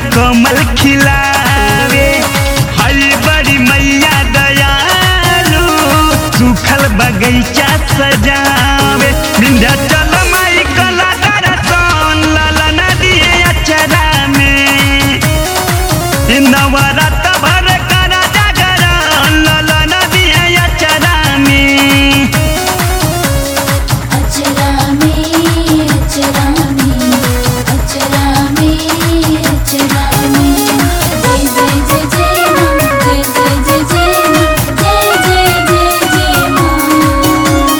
कमल खिलावे हरी बड़ी मैया दयालु सुखल बगैचा सजावे विंध्याचल माई कला दर्शन लाला नदी अचरा में नवरत भर कर जागरण लाला नदी अचरा में अचरा में अचरा में अचरा में अचरा में जय जय जय जय मां जय जय जय जय मां जय जय जय जय मां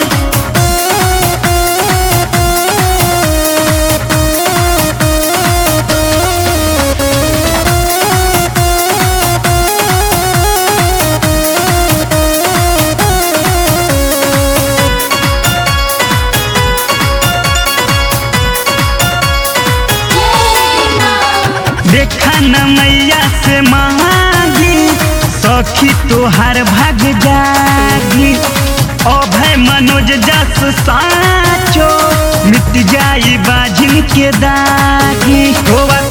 जय मां देखा न मैया से मांगी सखी तोहार भाग जागी अभय मनोज जस साचो मिट जाई बाजिन के दागी होवा